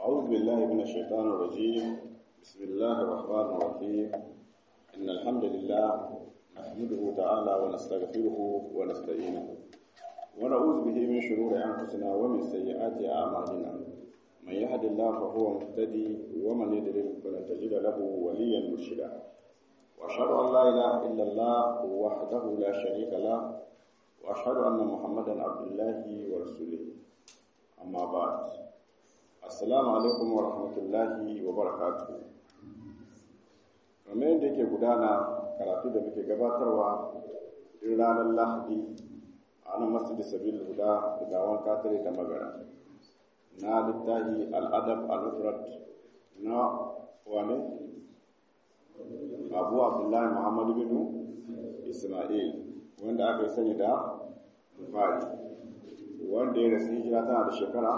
أعوذ بالله من الشيطان الرجيم بسم الله الرحمن الرحيم إن الحمد لله نحمده تعالى ونستغفره ونستعينه ونعوذ به من شرور أنفسنا ومن سيئات أعمالنا من يهد الله فهو مهتدي ومن يضلل فلن تجد له وليا مرشدا وأشهد أن لا إله إلا الله وحده لا شريك له وأشهد أن محمدا عبد الله ورسوله أما بعد Assalamu alaikum wa rahmatullahi wa barakatuhu. Kamar yadda yake gudana karatu da muke gabatarwa duk ranar Lahadi a nan Masjid Sabil Huda da gawan katare da magana. Na littafi al'adab al-mufrad na wane? Abu Abdullahi Muhammad bin Ismail wanda aka yi sani da Bukhari wanda ya rasu hijira tana da shekara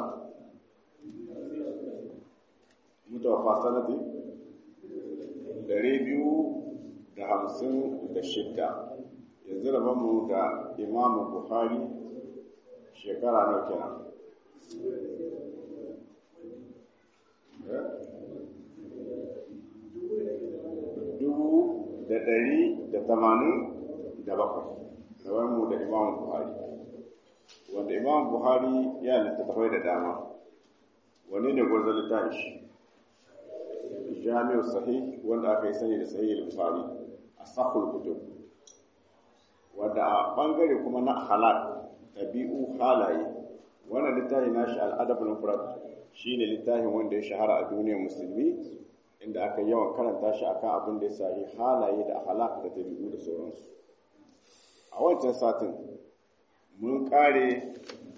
mutawafa sanadi ɗari biyu da hamsin da shidda yanzu rabanmu da imamu buhari shekara nau kenan dubu da ɗari da tamanin da bakwai rabanmu da imamu buhari wanda imamu buhari ya littattafai da dama wani ne gwarzon littafi shi jami'u sahih wanda aka yi sani da sahih al-bukhari asahul kutub wanda a bangare kuma na halal tabi'u halaye wannan littafi nashi al-adab al-mufrad shine littafin wanda ya shahara a duniyar musulmi inda aka yawan karanta shi akan abin da ya sahi halaye da akhlaq da tabi'u da sauransu a wancan satin mun kare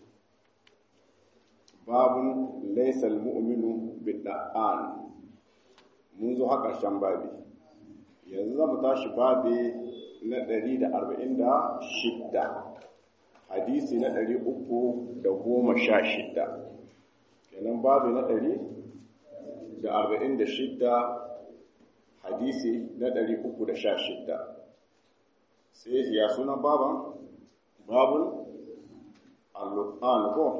babun laysa al-mu'minu bid-da'an mun zo haka ƙarshen babi yanzu za mu tashi babi na ɗari da arba'in da shidda hadisi na ɗari uku da goma sha shidda kenan babi na ɗari da arba'in da shidda hadisi na ɗari uku da sha shidda sai ya suna baban babun allu'an ko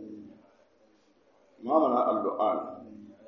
mamana allu'an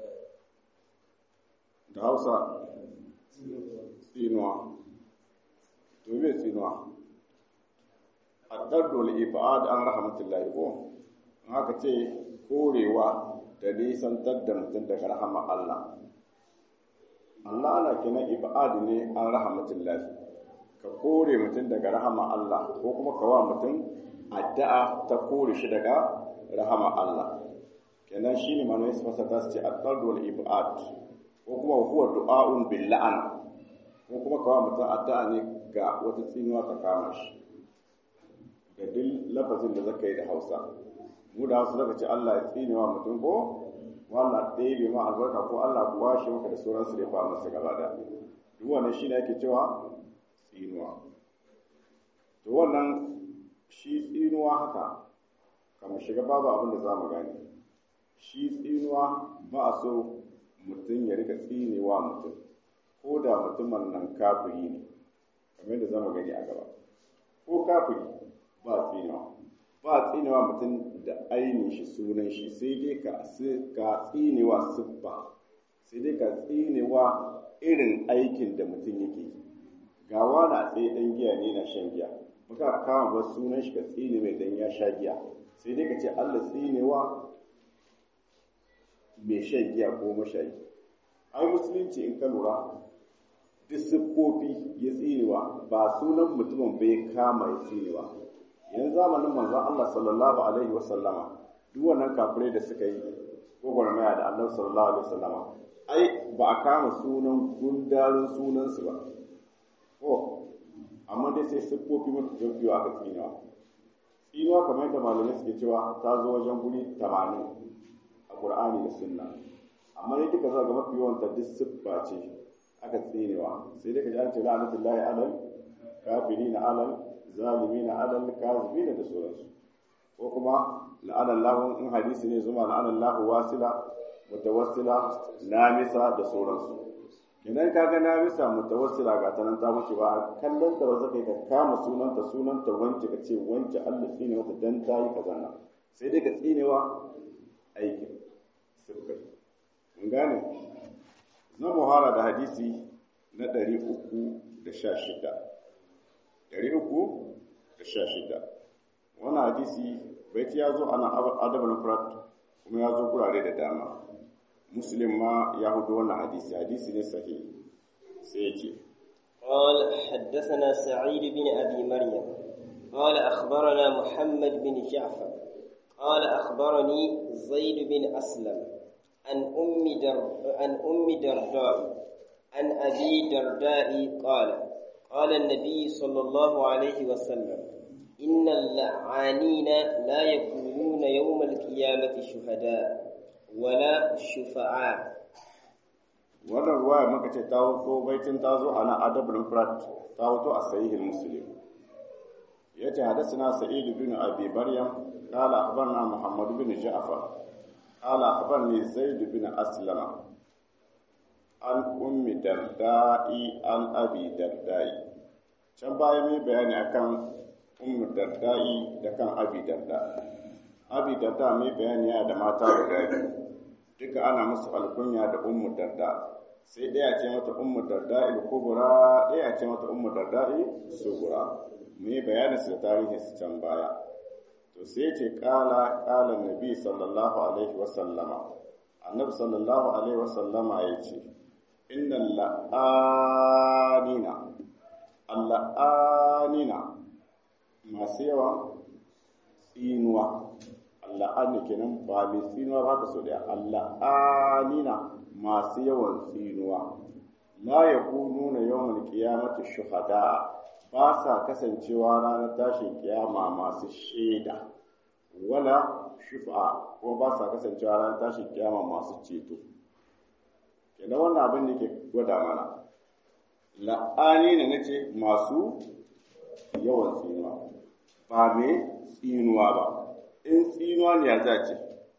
da hausa tsinuwa to me tsinuwa addardul ibad an rahmatullahi ko an haka ce korewa da nisantar da mutum daga rahama Allah Allah ana kenan ibad ne an rahmatullahi ka kore mutum daga rahama Allah ko kuma ka wa mutum addu'a ta kore shi daga rahama Allah kenan shine manoyi su fasa ta su ce addardul ibad ko kuma huwa du'a'un bil la'an ko kuma kawai mutum addu'a ne ga wata tsinuwa ta kama shi da duk lafazin da zaka yi da Hausa mu da Hausa zaka ce Allah ya tsinewa mutum ko wallah ɗaya ma albarka ko Allah ku washe maka da sauran su da fa masa gaba da duk wannan shine ake cewa tsinuwa to wannan shi tsinuwa haka kamar shiga babu abin da za mu gane shi tsinuwa ba a so mutum ya rika tsinewa mutum ko da mutumin nan kafiri ne kamar yadda zama gani a gaba ko kafiri ba tsinewa ba tsinewa mutum da ainihin shi sunan shi sai dai ka ka tsinewa siffa sai dai ka tsinewa irin aikin da mutum yake ga wani a tsaye dan giya ne na shan giya muka kama ba sunan shi ka tsine mai dan ya sha giya sai dai ka ce Allah tsinewa mai shan giya ko mashayi ai musulunci in ka lura duk siffofi ya tsinewa ba sunan mutumin bai kama ya tsinewa yanzu zamanin manzon Allah sallallahu alaihi wa sallama duk wannan kafirai da suka yi gwagwarmaya da annabi sallallahu alaihi wa sallama ai ba a kama sunan gundarin sunansu ba ko amma dai sai siffofi mutu biyu aka tsinewa tsinewa kamar yadda malamai suke cewa ta zo wajen guri tamanin a Qur'ani da Sunna amma ne duka za ga mafi yawan ta duk siffa ce aka tsinewa sai dai ka ji an ce la'anatullahi alal kafirina alal zalimina alal kazibina da sauransu ko kuma la'anallahu in hadisi ne zuma la'anallahu wasila mutawassila namisa da sauransu idan ka ga namisa mutawassila ga ta nan ta wuce ba kallon ta ba za ka yi ka kama sunanta sunanta wance ka ce wance Allah tsine wata dan ta yi kaza na sai dai ka tsinewa aikin sirkai gane na muhara da hadisi na 316 316 wannan hadisi baiti ya zo ana adabul furat kuma ya zo kurare da dama muslim ma ya hudu wannan hadisi hadisi ne sahihi sai yake قال حدثنا سعيد بن أبي مريم قال أخبرنا محمد بن جعفر قال أخبرني زيد بن أسلم عن أم در عن أم درداء عن أبي درداء قال قال النبي صلى الله عليه وسلم إن اللعانين لا يكونون يوم القيامة شهداء ولا شفعاء wannan ruwaya muka ce ta wuto baitin ta zo a nan adabul frat ta wuto a sahihul muslim yace hadathana sa'id bin abi maryam qala akhbarna muhammad bin ja'far qala akhbarni zaid bin aslama an ummi dardai an abi dardai can baya mai bayani akan ummi dardai da kan abi darda abi darda mai bayani ya da mata guda biyu duka ana musu alkunya da ummu darda sai ɗaya ce mata ummu darda il kubura ɗaya ce mata ummu darda il sugura mu yi bayanin su da tarihin su can baya to sai ce kala kala nabi sallallahu alaihi wa sallama annabi sallallahu alaihi wa sallama ya ce inna la'anina alla'anina masu yawa tsinuwa alla'ani kenan ba mai tsinuwa ba ka so da alla'anina masu yawan tsinuwa la ya nuna yawan kiyamata shuhada ba sa kasancewa ranar tashin kiyama masu shaida wala shufa kuma ba sa kasancewa ranar tashin kiyama masu ceto kenan wannan abin da ke gwada mana la'ani ne nace masu yawan tsinuwa ba mai tsinuwa ba in tsinuwa ne ya zace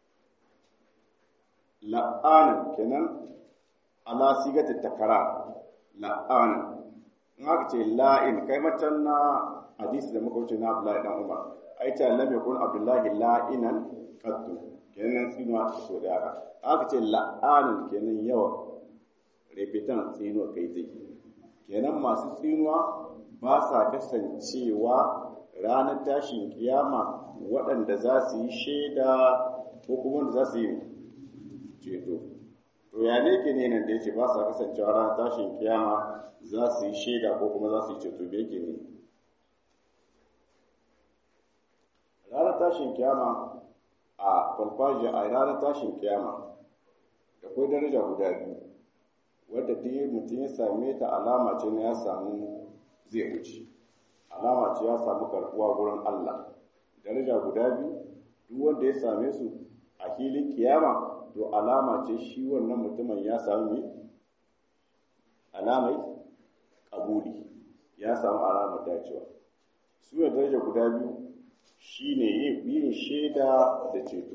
la'anin kenan ala sigata takara la'anin in aka ce la'in kai macen na hadisi da muka wuce na Abdullahi dan Umar ai ta lam yakun Abdullahi la'inan qattu kenan tsinuwa ta so da haka aka ce la'anin kenan yawa repetan tsinuwa kai zai kenan masu tsinuwa ba sa kasancewa ranar tashin kiyama waɗanda za su yi shaida ko kuma wanda za su yi ceto to ya ne ke ne nan da yake ba sa kasancewa ranar tashin kiyama za su yi shaida ko kuma za su yi ceto da yake ne ranar tashin kiyama a farfaji a ranar tashin kiyama da kwai daraja guda biyu wadda duk mutum ya same ta alama ce na ya samu zai wuce alama ce ya samu karbuwa wurin Allah daraja guda biyu duk wanda ya same su a filin kiyama to alama ce shi wannan mutumin ya samu ne alamai kabuli ya samu alamar dacewa su ne daraja guda biyu shine yin shaida da ceto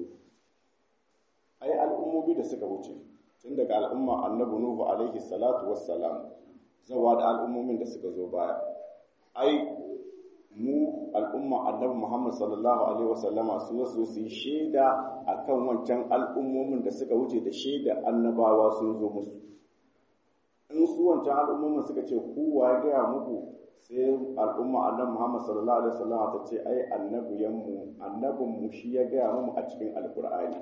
ai al'ummomi da suka wuce tun daga al'umma annabi nuhu alaihi salatu wassalam zawa da al'ummomin da suka zo baya ai mu al'umma annabi Muhammad sallallahu alaihi wasallama su wasu su yi shaida akan wancan al'ummomin da suka wuce da shaida annabawa sun zo musu in su wancan al'ummomin suka ce ku wa gaya muku sai al'umma annabi Muhammad sallallahu alaihi wasallama ta ce ai annabiyanmu annabin mu shi ya gaya mu a cikin alqur'ani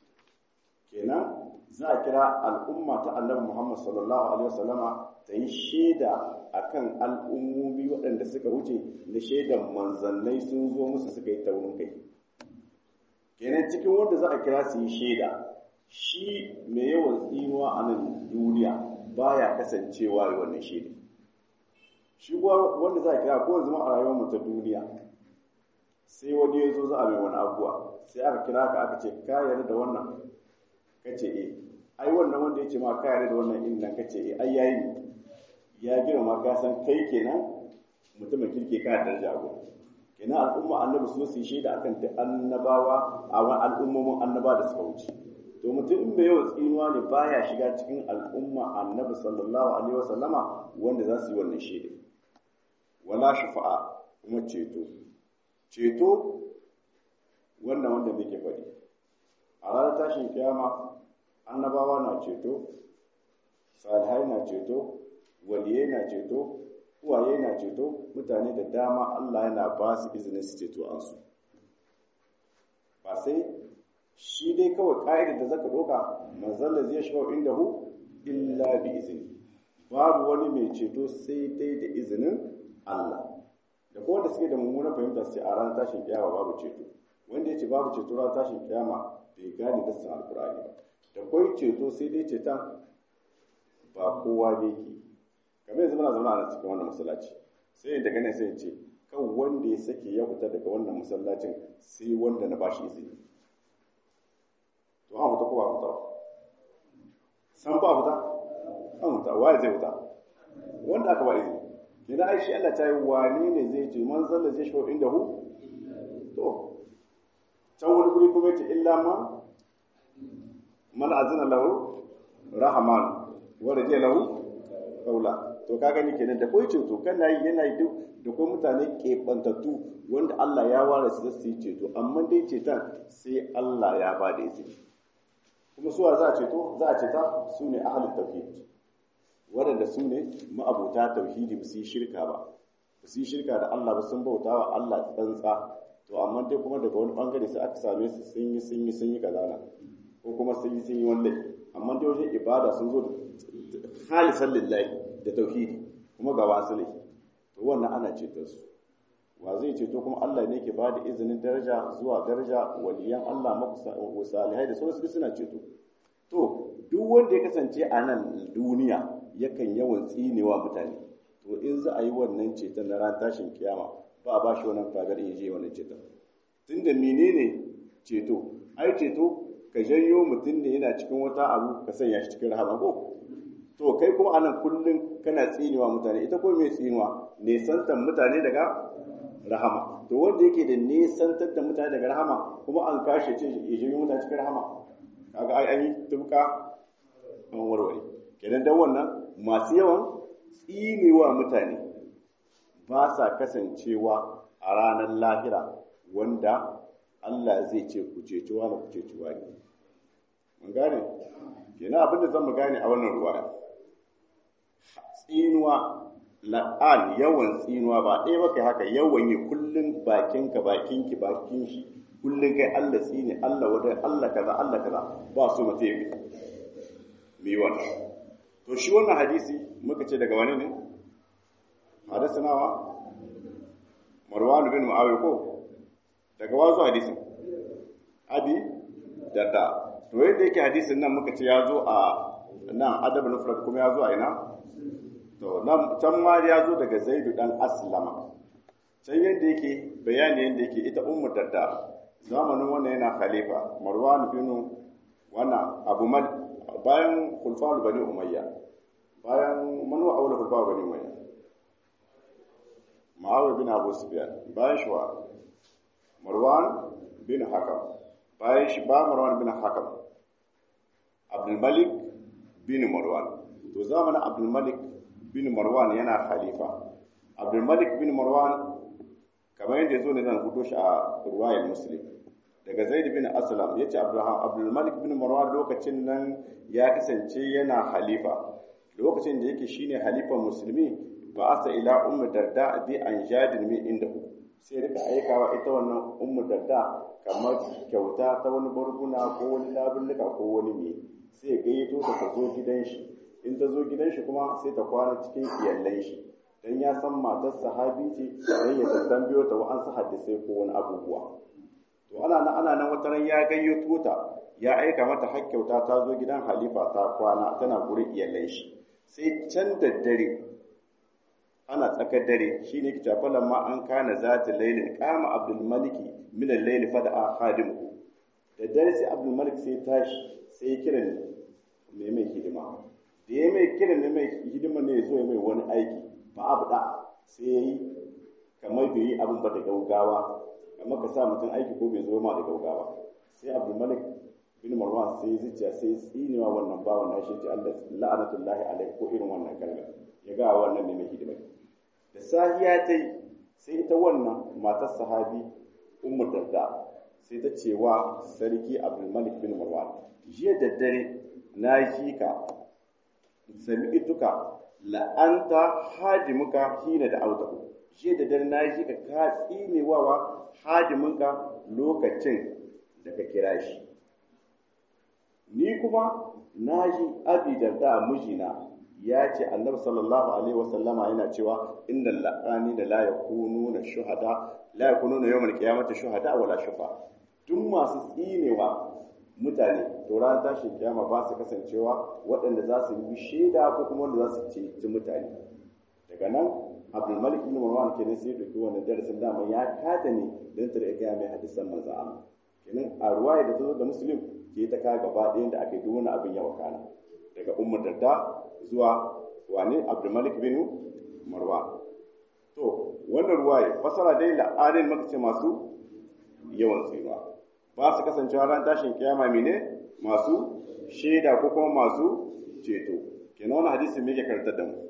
kenan za a kira al'umma ta annabi Muhammad sallallahu alaihi wasallama ta yi shaida akan al'ummomi waɗanda suka wuce da shaidan manzannai sun zo musu suka yi taurin kai kenan cikin wanda za a kira su yi shaida shi mai yawan tsinuwa a nan duniya baya kasancewa da wannan shaida shi wanda za a kira ko yanzu a rayuwar mu ta duniya sai wani ya zo za a mai wani abuwa sai aka kira ka aka ce ka yarda da wannan ka ce eh ai wannan wanda ya ce ma ka yarda da wannan in nan ka ce eh ai yayi ya girma ka san kai kenan mutumin kirke ka da jago kenan al'umma annabi su su shaida akan ta annabawa a wani al'ummomin annaba da suka wuce to mutum in bai yawan tsinuwa ne baya shiga cikin al'umma annabi sallallahu alaihi wasallama wanda za su yi wannan shaida wala shufa'a kuma ceto ceto wannan wanda muke faɗi a ranar tashin kiyama annabawa na ceto salihai na ceto waliyai na ceto uwaye na ceto mutane da dama Allah yana ba su izinin su ceto an su ba sai shi dai kawai ƙa'idar da zaka ɗauka manzon da zai shiga inda hu illa bi izini babu wani mai ceto sai dai da izinin Allah da kuma wanda suke da mummunan fahimta sai a ranar tashin kiyama babu ceto wanda ya ce babu ceto ranar tashin kiyama bai gane dassin alkur'ani ba da kwai ceto sai dai ceton ba kowa ne ke kamar yanzu muna zama a cikin wannan masallaci sai yin daga nan sai ce kan wanda ya sake ya fita daga wannan masallacin sai wanda na bashi izini to an fita ko ba fita ba san ba fita an fita waye zai fita wanda aka ba izini kina ai shi Allah ta yi wane ne zai ce man zalla zai shawo inda hu to can wani guri kuma yace illa ma man azina lahu rahman wa radiya lahu qawla to ka gani kenan da koi ceto kana yi yana yi duk da kai mutane keɓantattu wanda Allah ya ware su su yi ceto amma dai ceton sai Allah ya ba da izini kuma suwa za a ceto za a ceta su ne ahalin tauhid waɗanda su ne ma'abuta tauhidi ba su yi shirka ba ba su yi shirka da Allah ba sun bauta wa Allah tsantsa to amma dai kuma daga wani bangare sai aka same su sun yi sun yi sun yi kazana ko kuma sun yi sun yi wani laifi amma dai wajen ibada sun zo da halisan lillahi da tauhidi kuma ga wasu laifi to wannan ana ceton su wa zai ceto kuma Allah ne ke bada izinin daraja zuwa daraja waliyan Allah makusa salihai da sauransu suna ceto to duk wanda ya kasance a nan duniya yakan yawan tsinewa mutane to in za a yi wannan ceton na ran tashin kiyama ba a ba shi wannan fagar in je wannan ceton tunda menene ceto ai ceto ka janyo mutum ne yana cikin wata abu ka sanya shi cikin rahama ko to kai kuma anan kullum kana tsinewa mutane ita ko mai tsinewa nesantan mutane daga rahama to wanda yake da nesantar da mutane daga rahama kuma an kashe ce ya janyo mutane cikin rahama kaga ai an yi tubka an warware kenan dan wannan masu yawan tsinewa mutane ba sa kasancewa a ranar lahira wanda Allah zai ce ku ceci wani ku ceci wani mun gane kenan abin da zan mu gane a wannan ruwa tsinuwa la'an yawan tsinuwa ba ɗaya ba kai haka yawan yi kullum bakinka bakinki bakin shi kullum kai Allah tsine Allah wadai Allah kaza Allah kaza ba su mutum yi mi wannan to shi wannan hadisi muka ce daga wani ne hadisanawa marwan bin muawiya ko daga wazo hadisin abi darda to yadda yake hadisin nan muka ce ya zo a nan adab nufrat kuma ya zo a ina to nan can ma ya zo daga zaidu dan aslama can yadda yake bayani yadda yake ita ummu darda zamanin wannan yana khalifa marwan bin wannan abu mal bayan khulfa bani umayya bayan manu aula khulfa bani umayya ma'awiya bin abu sufyan bayan shi wa marwan bin hakam bayan shi ba marwan bin hakam abdul malik bin marwan to zamanin abdul malik bin marwan yana khalifa abdul malik bin marwan kamar yadda zo ne zan hudo shi a ruwayar muslim daga zaid bin aslam yace abdulrahman abdul malik bin marwan lokacin nan ya kasance yana khalifa lokacin da yake shine halifan musulmi ba asa ila ummu darda bi an jadin min inda sai rika aikawa ita wannan ummu darda kamar kyauta ta wani barguna ko wani labulluka ko wani me sai gayyato ta zo gidan shi in ta zo gidan shi kuma sai ta kwana cikin iyallan shi dan ya san matar sahabi ce dan ya tambayo ta wa'ansu hadisai ko wani abubuwa to ana nan ana nan wata ran ya gayyato ta ya aika mata har kyauta ta zo gidan halifa ta kwana tana gurin iyallan shi sai can da dare ana tsakar dare shine ki tafalan ma an kana zata lailin qama abdul maliki min al-layl fada'a khadimu da dare sai abdul malik sai tashi sai kira mai mai hidima da ya mai kira mai mai hidima ne zo ya mai wani aiki ba abu da sai yayi kamar bai yi abin ba da gaugawa amma ka sa mutum aiki ko bai zo ma da gaugawa sai abdul malik bin marwan sai zuciya sai tsinewa wannan bawan nashi ce Allah la'anatullahi alaihi ko irin wannan kalma ya ga wannan ne mai hidima da sahiya ta yi sai ita wannan matar sahabi ummu darda sai ta ce wa sarki abdul malik bin marwan jiya da dare na ji ka sami'tuka la'anta hadimuka hina da autahu je da dare na ji ka ka tsinewawa hadiminka lokacin da ka kira shi ni kuma na ji abi da mijina ya ce annabi sallallahu alaihi wasallama yana cewa inna la'ani da la yakununa shuhada la yakununa yawmal qiyamati shuhada wala shufa duk masu tsinewa mutane to ran tashin kiyama ba su kasancewa waɗanda za su yi shaida ko kuma wanda za su ceci mutane daga nan abdul malik ibn marwan kenan sai dauki wannan darasin dama ya kada ne dan ta ga mai hadisan manzo Allah kenan a ruwaya da ta zo da muslim ke ta ka gaba ɗayan da aka yi duk wani abin ya wakana daga ummar darda zuwa wane abdulmalik bin marwa to wannan ruwaye fasara dai la'anin maka ce masu yawan tsinuwa ba su kasancewa ran tashin kiyama mene masu shaida ko kuma masu ceto kenan wani hadisi me yake karantar da mu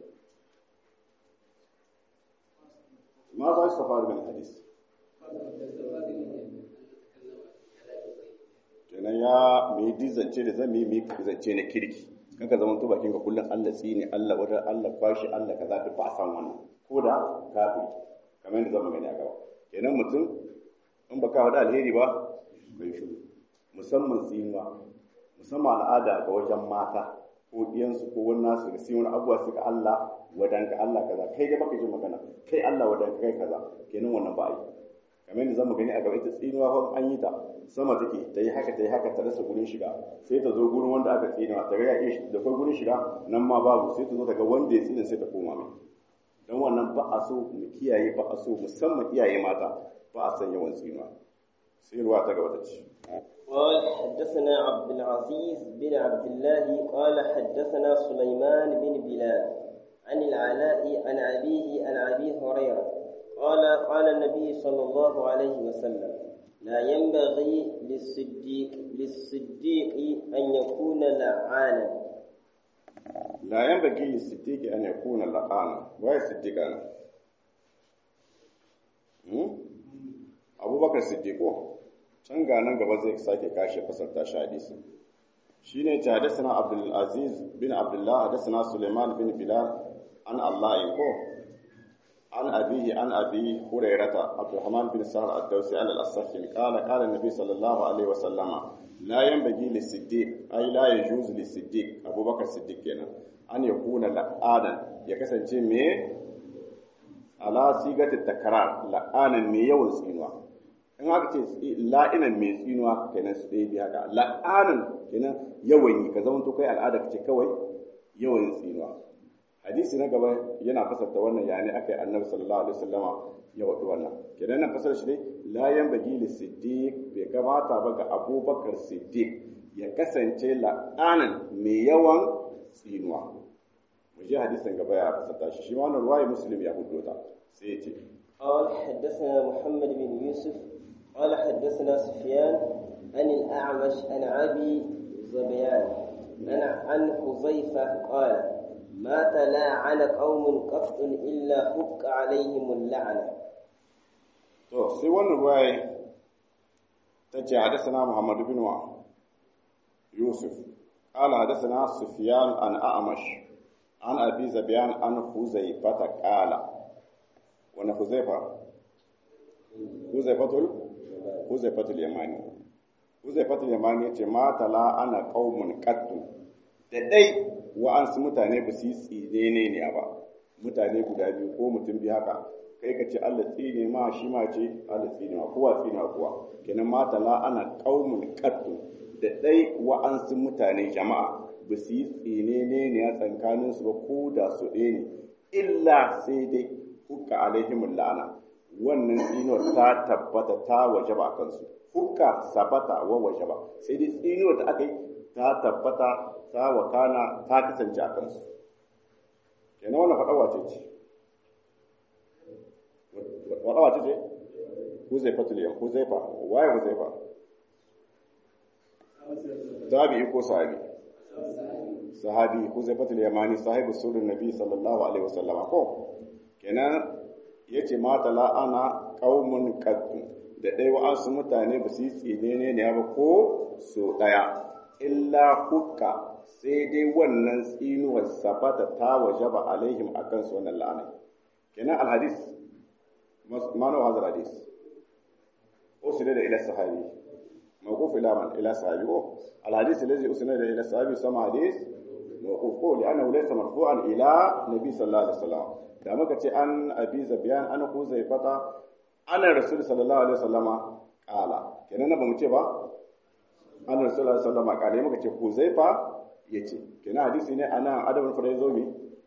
ma za su fara min hadisi kenan ya mai dizance da zan mai zance na kirki kanka zama to bakin ka kullum Allah tsini Allah wajen Allah kwashi Allah kaza duk ba san wannan ko da kafiri kamar yadda zamu gani a gaba kenan mutum in baka wada alheri ba bai shiru musamman tsinuwa musamman al'ada ga wajen mata ko diyansu ko wani nasu ga wani abuwa suka Allah wadan ka Allah kaza kai da baka ji magana kai Allah wadan ka kai kaza kenan wannan ba yi kamar yadda zamu gani a gaba ita tsinuwa fa an yi ta sama take ta yi haka ta yi haka ta rasa gurin shiga sai ta zo gurin wanda aka tsinewa ta ga ya iya da kai gurin shiga nan ma babu sai ta zo daga wanda ya tsine sai ta koma mai don wannan ba a so mu kiyaye ba a so musamman iyaye mata ba a san yawan tsinuwa sai ruwa ta gaba ta ci قال حدثنا عبد العزيز بن عبد الله قال حدثنا سليمان بن بلال عن العلاء عن أبيه عن أبي هريرة قال قال النبي صلى الله عليه وسلم لا ينبغي للصديق للصديق أن يكون لعانا لا ينبغي للصديق أن يكون لعانا وهي الصديق أنا أبو بكر الصديق can ga nan gaba zai sake kashe fasarta shi hadisi shine ta hadasana Abdul Aziz bin Abdullah hadasana Sulaiman bin Bilal an Allah ko عن أبيه عن أبي هريرة عبد الرحمن بن سهل الدوسي على الأصحي قال قال النبي صلى الله عليه وسلم لا ينبغي للصديق أي لا يجوز للصديق أبو بكر الصديق كنا أن يكون لآنا يكسن مي على صيغة التكرار لآنا مي يوم سينوا in aka ce la'inan mai tsinuwa kenan su ɗaya biya haka la'anan kenan yawan yi ka zama to kai al'ada ka ce kawai yawan tsinuwa hadisi na gaba yana fasarta wannan yani aka yi annabi sallallahu alaihi wasallama ya wadu wannan kenan nan fasar shi ne la yanbaghi li siddiq bai kamata ba ga abubakar siddiq ya kasance la'anan mai yawan tsinuwa mu je hadisin gaba ya fasarta shi shi ma wannan ruwayi muslim ya hudo ta sai ya ce قال حدثنا محمد بن يوسف قال حدثنا سفيان عن الأعمش عن أبي زبيان عن عن حذيفة قال ما تلاعن قوم قط إلا حق عليهم اللعنة to sai wannan ruwaye ta ce hadasana Muhammad bin wa Yusuf qala hadasana Sufyan an A'mash an Abi Zabiyan an Huzaifa ta qala wani Huzaifa Huzaifatul Huzaifatul Yamani Huzaifatul Yamani yace ma tala ana qaumun qattu da dai wa'ansu mutane ba su yi tsine ne ne ba mutane guda biyu ko mutum biyu haka kai ka ce Allah tsine ma shi ma ce Allah tsine ma kowa tsine ma kowa kenan mata la ana qaumun qattu da dai wa'ansu mutane jama'a ba su yi tsine ne ne a tsakanin su ba ko da su ɗaya ne illa sai dai hukka alaihim la'ana wannan tsinuwar ta tabbata ta wajaba kansu hukka sabata wa wajaba sai dai tsinuwar da aka yi ta tabbata ta wakana ta kasance a kansu kenan wannan faɗa wace ce faɗa wace ce huzaifa tuliyan huzaifa waye huzaifa tabi'i ko sahabi sahabi huzaifa tuliyamani sahibu sirrin nabi sallallahu alaihi wasallama ko kenan yace mata la'ana qaumun qaddu da dai wa'ansu mutane ba su yi tsine ne ne ba ko so daya illa hukka sai dai wannan tsinuwar sabata ta wajaba alaihim akan su wannan la'ana kenan alhadis manu hadal hadis usila da ila sahabi mawquf ila man ila sahabi oh alhadis alladhi usila da ila sahabi sama hadis mawquf ko li'annahu laysa marfu'an ila nabi sallallahu alaihi wasallam da muka ce an abi zabiyan an huzaifata ana rasul sallallahu alaihi wasallama kala kenan ba mu ce ba an rasul sallallahu alaihi wasallama kala muka ce huzaifa yace kenan hadisi ne ana adabul faraizomi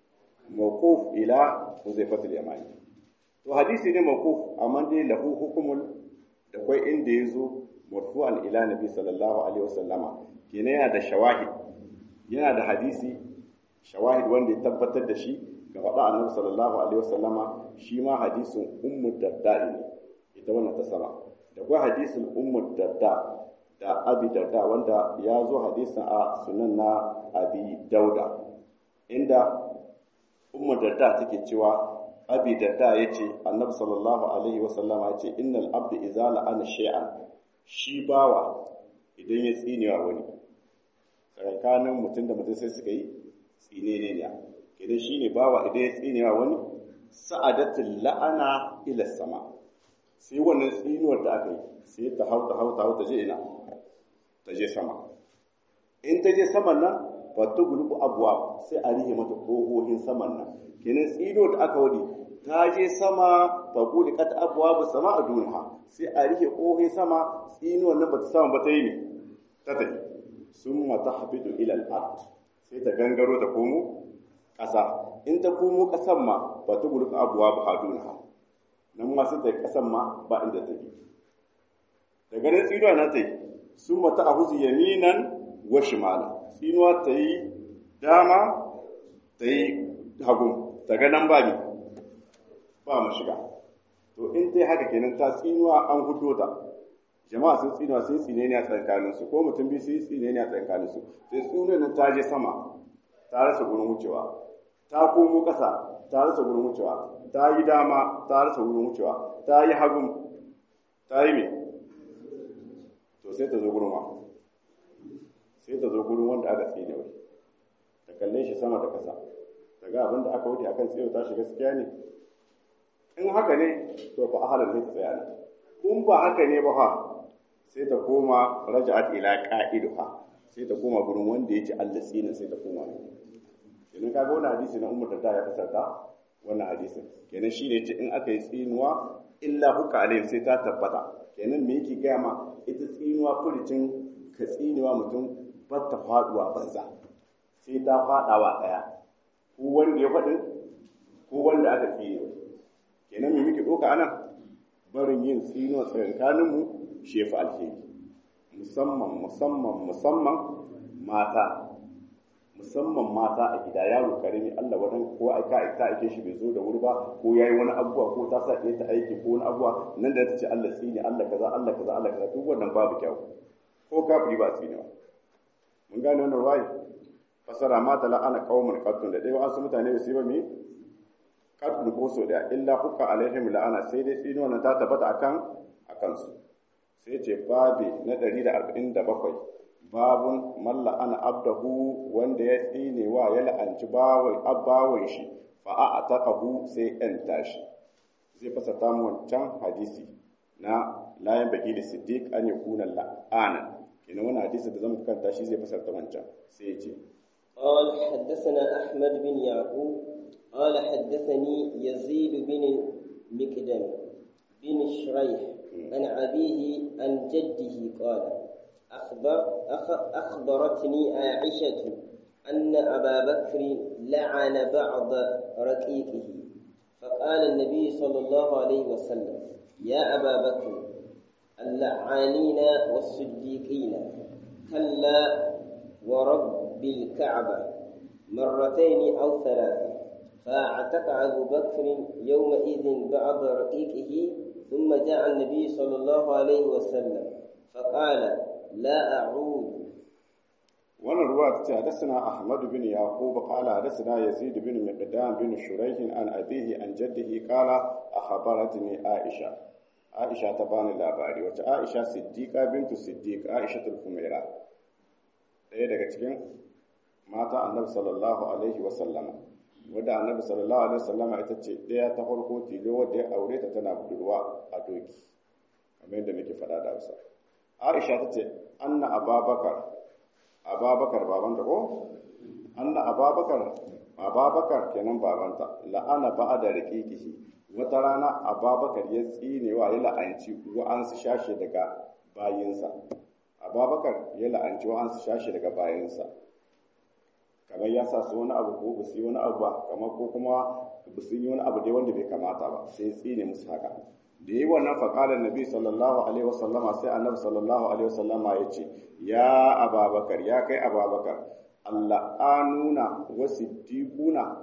mawquf ila huzaifatul yamani to hadisi ne mawquf amma dai lahu hukumul da kai inda yazo marfu'an ila nabi sallallahu alaihi wasallama kenan yana da shawahid yana da hadisi shawahid wanda ya tabbatar da shi ga faɗa annabi sallallahu alaihi wasallama shi ma hadisin ummu darda ne ita wannan ta sama da kuma hadisin ummu darda da abi darda wanda ya zo hadisin a sunan na abi dauda inda ummu darda take cewa abi darda yace annabi sallallahu alaihi wasallama yace innal abdu idza la'ana shay'an shi bawa idan ya tsinewa wani tsakanin mutum da mutum sai suka yi tsine ne ne idan shi ne bawa idan ya tsinewa wani sa'adatul la'ana ila sama sai wannan tsinuwar da aka yi sai ta hau ta hau ta hau ta je ina ta je sama in ta je saman nan ba ta gulubu abuwa sai a rihe mata ƙohohin saman nan kenan tsinuwar da aka wadi ta je sama ba guli kata abuwa ba sama a duniya sai a rihe ƙohohin sama tsinuwar nan ba ta sama ba ta yi ne ta tafi sun mata habidu ilal ard sai ta gangaro ta komo ƙasa in ta komo ƙasan ma ba ta gurka abuwa ba a duniya nan ma sai ta ƙasan ma ba inda ta bi daga nan tsinuwa na ta yi sun mata a huzu yaminan wa shimala tsinuwa ta yi dama ta yi hagu daga nan ba ni ba mu shiga to in ta yi haka kenan ta tsinuwa an hudo ta jama'a sun tsinuwa sun tsine ne a tsakaninsu ko mutum biyu sun tsine ne a tsakaninsu sai tsinuwa nan ta je sama ta rasa gurin wucewa ta komo ƙasa ta rasa gurin wucewa ta yi dama ta rasa gurin wucewa ta yi hagun ta yi me to sai ta zo gurin wa sai ta zo gurin wanda aka tsine wai ta kalle shi sama da ƙasa ta ga abin da aka wuce akan tsiyo ta shiga gaskiya ne in haka ne to fa ahalar ne ta tsaya ne in ba haka ne ba fa sai ta koma raja'at ila qa'iduha sai ta koma gurin wanda yake Allah tsinin sai ta koma ne kenan kaga wannan hadisi na Umar da ya fasarta wannan hadisin kenan shine yace in aka yi tsinuwa illa huka alayhi sai ta tabbata kenan me yake gaya ma ita tsinuwa furicin ka tsinuwa mutum ba ta faduwa banza sai ta fadawa daya ko wanda ya faɗin ko wanda aka tsine kenan me muke doka anan barin yin tsinuwa tsakankanin mu shefa alheri musamman musamman musamman mata musamman mata a gida yaro karami Allah wadan ko aka ta ake shi bai zo da wuri ba ko yayi wani abuwa ko ta sa ta aiki ko wani abuwa nan da ta ce Allah tsini Allah kaza Allah kaza Allah kaza duk wannan babu kyau ko kafiri ba tsini ba mun gane wannan ruwayi fasara ma tala ana qaumun qattun da dai wasu mutane su ba mi qattun ko so da illa hukka alaihim la'ana sai dai tsini wannan ta tabbata akan akan su sai ce babi na 147 babun malla ana abdahu wanda ya tsine wa ya la'anci bawai abbawan shi fa a ataqahu sai yan tashi zai fasa ta mu wancan hadisi na layan bakili siddiq an yakuna la'ana kenan wannan hadisi da zamu kanta shi zai fasa ta wancan sai ya ce قال حدثنا أحمد بن يعقوب قال حدثني يزيد بن مكدم بن شريح عن أبيه عن جده قال أخبر أخ أخبرتني عائشة أن أبا بكر لعن بعض رقيقه فقال النبي صلى الله عليه وسلم يا أبا بكر اللعانين والصديقين كلا ورب الكعبة مرتين أو ثلاثة فاعتق أبو بكر يومئذ بعض رقيقه ثم جاء النبي صلى الله عليه وسلم فقال لا أعود wannan ruwa ta ce hadasana Ahmad bin Yaqub qala hadasana Yazid bin Miqdam bin Shuraih an abihi an jaddihi qala akhbaratni Aisha Aisha ta bani labari wace Aisha Siddiqa bintu Siddiq Aisha tul Humaira ɗaya daga cikin mata annabi sallallahu alaihi wasallama wadda annabi sallallahu alaihi wasallama ita ce ɗaya ta farko tilo wadda ya aure ta tana budurwa a doki kamar yadda muke faɗa da hausa aisha ta ce anna ababakar ababakar babanta ko anna ababakar ababakar kenan babanta la'ana ba'a da riqiqihi wata rana ababakar ya tsinewa ya la'anci wa'ansu shashe daga bayinsa ababakar ya la'anci wa'ansu shashe daga bayinsa kamar ya sa su wani abu ko ba su yi wani abu ba kamar ko kuma ba su yi wani abu dai wanda bai kamata ba sai ya tsine musu haka da yi wannan faƙalar nabi sallallahu alaihi wasallama sai annabi sallallahu alaihi wasallama ya ce ya ababakar ya kai ababakar Allah anuna wasu dikuna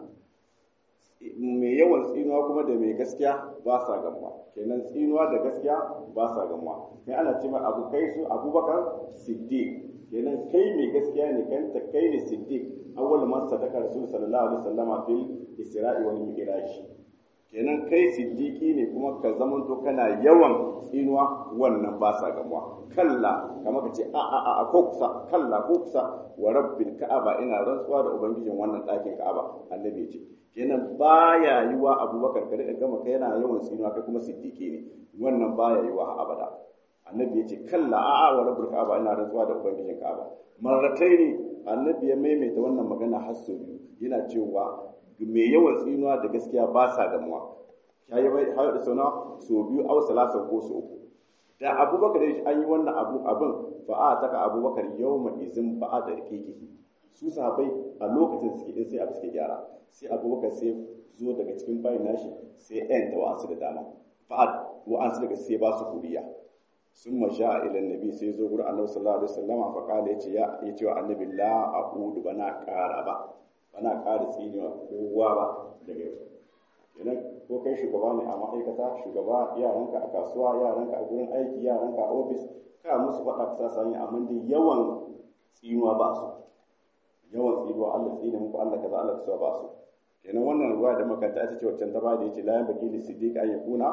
mai yawan tsinuwa kuma da mai gaskiya ba sa gamuwa kenan tsinuwa da gaskiya ba sa gamuwa kai ana ce mai abu kai su abubakar siddiq kenan kai mai gaskiya ne kan ta kai ne siddiq awwal man sadaka rasul sallallahu alaihi wasallama fil isra'i wal mi'raj kenan kai siddiqi ne kuma ka zamanto kana yawan tsinuwa wannan ba sa gamuwa kalla kamar ka ce a a a ko kusa kalla ko kusa wa rabbil ka'aba ina rantsuwa da ubangijin wannan ɗakin ka'aba annabi ce kenan baya yiwa abubakar ka rika gama kai yana yawan tsinuwa kai kuma siddiqi ne wannan baya yiwa abada annabi ya ce kalla a a wa rabbil ka'aba ina rantsuwa da ubangijin ka'aba marrataini annabi ya maimaita wannan magana har sau biyu yana cewa mai yawan tsinuwa da gaskiya ba sa gamuwa ya yi hayo da sauna so biyu au salasa ko so uku da abubakar da an yi wannan abu abin fa a taka abubakar yau ma izin ba a da rikikihi su sahabai a lokacin suke in sai abu suke gyara sai abubakar sai zo daga cikin bayan nashi sai yan ta wa'ansu da dama fa'ad wa'ansu daga sai ba su kuriya sun masha ila nabi sai zo gurin annabi sallallahu alaihi wasallam fa kala yace ya yace wa annabi la aqudu bana ƙara ba bana ƙara tsinewa kowa ba daga yau idan ko kai shugaba ne a ma'aikata shugaba yaranka a kasuwa yaranka a gurin aiki yaranka a ofis ka musu faɗa ka sa sanya amma dai yawan tsinuwa ba su yawan tsinuwa Allah tsine muku Allah kaza Allah kaza ba su kenan wannan ruwa da makanta ita ce wacce ta ba da yace la yanbaghi li siddiq an yakuna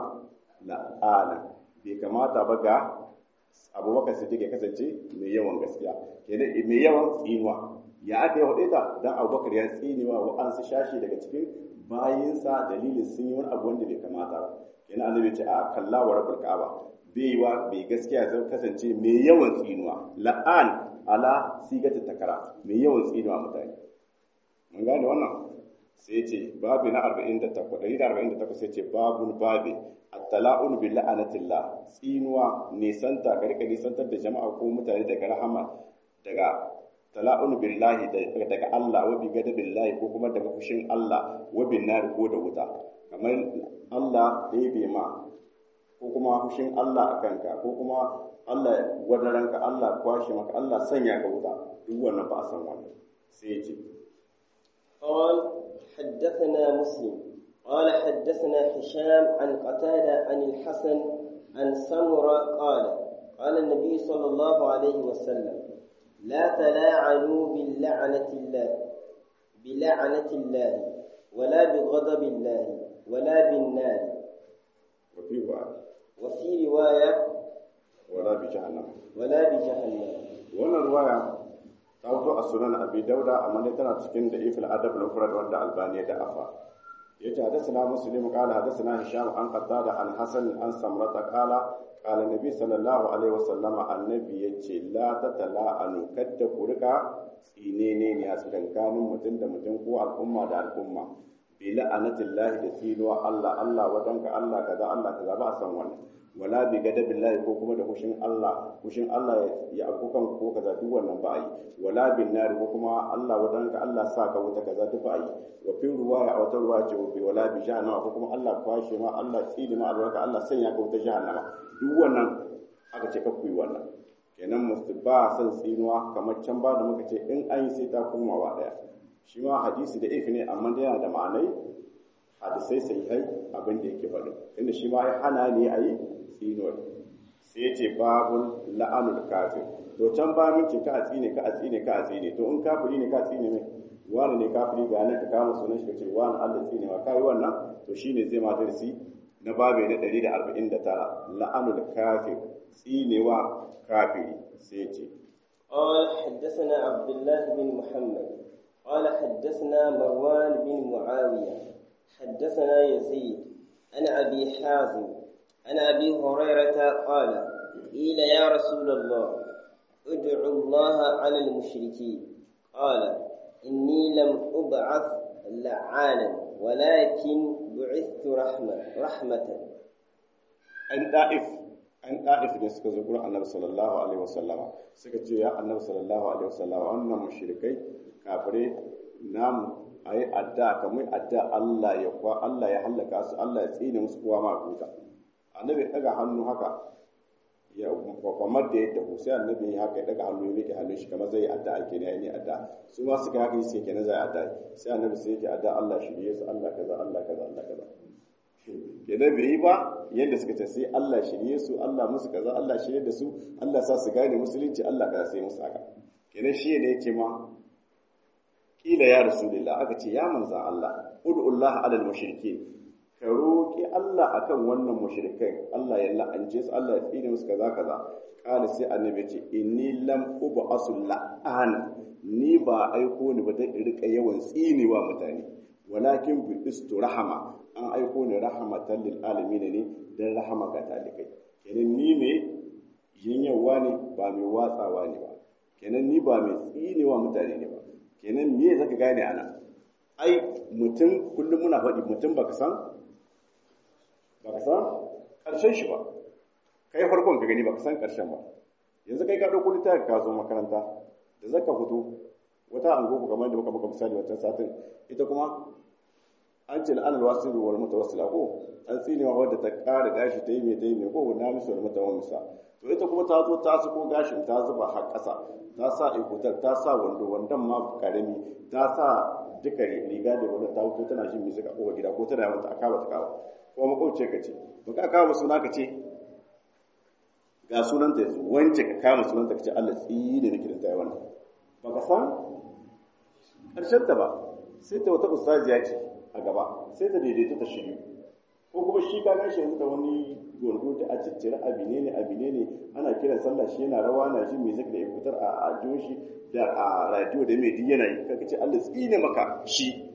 la'ana bai kamata ba ga abubakar siddiq ya kasance mai yawan gaskiya kenan mai yawan tsinuwa ya aka yi hudaita dan abubakar ya tsinewa wa an su shashi daga cikin bayinsa dalilin sun yi wani abu wanda bai kamata ba kenan annabi ce a kalla wa rabbul ka'aba bai wa bai gaskiya zai kasance mai yawan tsinuwa la'an ala sigata takara mai yawan tsinuwa mutane mun gane wannan sai ce babu na 48 148 sai ce babun babi at-tala'un bi la'anatillah tsinuwa nisanta ka rika nisantar da jama'a ko mutane daga rahama daga tala'un billahi daga Allah wa bi billahi ko kuma daga fushin Allah wa bin nar ko da wuta kamar Allah ɗebe ma ko kuma fushin Allah a kanka ko kuma Allah wadaranka Allah kwashe maka Allah sanya ka wuta duk wannan ba a san wannan sai ya ce قال حدثنا مسلم قال حدثنا هشام عن قتادة عن الحسن عن سمرة قال قال النبي صلى الله عليه وسلم لا تلاعنوا باللعنة الله بلعنة الله ولا بغضب الله ولا بالنار وفي رواية وفي رواية ولا بجهنم ولا بجهنم wannan ruwaya ta fito a sunan abi dauda amma dai tana cikin da ifil adab na furar wanda albani da afa yace hadathana muslim qala hadathana hisham an qatada an hasan an samrata qala qala nabi sallallahu alaihi wasallama annabi yace la tatala'anu kadda ku rika tsinene ne a tsakankanin mutum da mutum ko al'umma da al'umma bi la'anatillahi da tsinuwa Allah Allah wadanka Allah kaza Allah kaza ba a san wannan wala bi gadabillahi ko kuma da kushin Allah kushin Allah ya akukan ko kaza duk wannan ba yi wala bin nar ko kuma Allah wadanka Allah sa ka wuta kaza duk ba yi wa fi ruwaya a wata ruwaya ce bi wala bi jahannama ko kuma Allah kwashe ma Allah tsini ma albarka Allah sanya ka wuta jahannama duk wannan aka ce ka ku yi wannan kenan musu ba san tsinuwa kamar can ba da muka ce in an yi sai ta komawa daya shi ma hadisi da ifi ne amma yana da ma'anai hadisai sai hai abin da yake faɗi inda shi ma ya hana ne a yi tsinuwar sai ya ce babul la'anul kafir to can ba min ce ka a tsine ka a tsine ka a tsine to in kafiri ne ka a tsine mai wani ne kafiri ga nan ka kama sunan shi ka ce wani Allah tsine ma kai wannan to shine zai ma darsi na babe na 149 la'anul kafir tsinewa kafiri sai ya ce قال حدثنا عبد الله بن محمد قال حدثنا مروان بن معاوية حدثنا يزيد عن أبي حازم عن أبي هريرة قال قيل يا رسول الله ادعوا الله على المشركين قال إني لم أبعث لعانا ولكن بعثت رحمة رحمة an da'if an da'if ne suka zo gurin annabi sallallahu alaihi wasallama suka ce ya annabi sallallahu alaihi wasallama wannan mushrikai kafire namu ayi adda kamar adda Allah ya kwa Allah ya halaka su Allah ya tsine musu kowa ma kuka annabi daga hannu haka ya kwamar da yadda ko sai annabi ya haka ya daga hannu ya rike hannun shi kamar zai adda ake ne ne adda su ma suka haka sai kenan zai adda sai annabi sai yake adda Allah shirye su Allah kaza Allah kaza Allah kaza kenan bai yi ba yadda suka ce sai Allah shirye su Allah musu kaza Allah shirye da su Allah sa su gane musulunci Allah kaza sai musu haka kenan shi ne yace ma kila ya rasulullah aka ce ya manzan Allah ud'ullah alal mushrikeen ka roƙi Allah akan wannan mushrikai Allah ya la'ance su Allah ya tsine musu kaza kaza kala sai annabi ce inni lam ub'asu la'ana ni ba aiko ni ba dan in rika yawan tsinewa mutane walakin bi istu rahama an aiko ni rahmatan lil alamin ne dan rahama ga talikai kenan ni me yinyawa ne ba mai watsawa ne ba kenan ni ba mai tsinewa mutane ne ba kenan me zaka gane ana ai mutum kullum muna faɗi mutum baka san baka san ƙarshen shi ba kai farkon ka gani baka san ƙarshen ba yanzu kai ka ɗauko littafi ka zo makaranta da zaka fito wata angogo kamar da muka muka misali wata satin ita kuma an ce la'an alwasiru wal mutawassila ko an tsinewa wadda ta ƙara gashi ta yi mai ta yi mai ko na misu wal mutawassila to ita kuma ta zo ta sako gashin ta zuba har ƙasa ta sa ikutar ta sa wando wandon ma karami ta sa duka riga da wanda ta wuto tana jin music a kowa gida ko tana mata aka ba ta kawo ko makwabce ka ce ba ka kawo suna ka ce ga sunanta yanzu wance ka kama sunanta ka ce Allah tsine ne kiran ta yi wannan ba ka san ƙarshen ta ba sai ta wata ustaziya ce a gaba sai ta daidaito ta shiryu ko kuma shi ka gashi yanzu da wani gurgu da a ciccire abine ne abine ne ana kiran sallah shi yana rawa na jin music da ikutar a ajiyo shi da a radio da mai duk yana yi kaka ce Allah tsine maka shi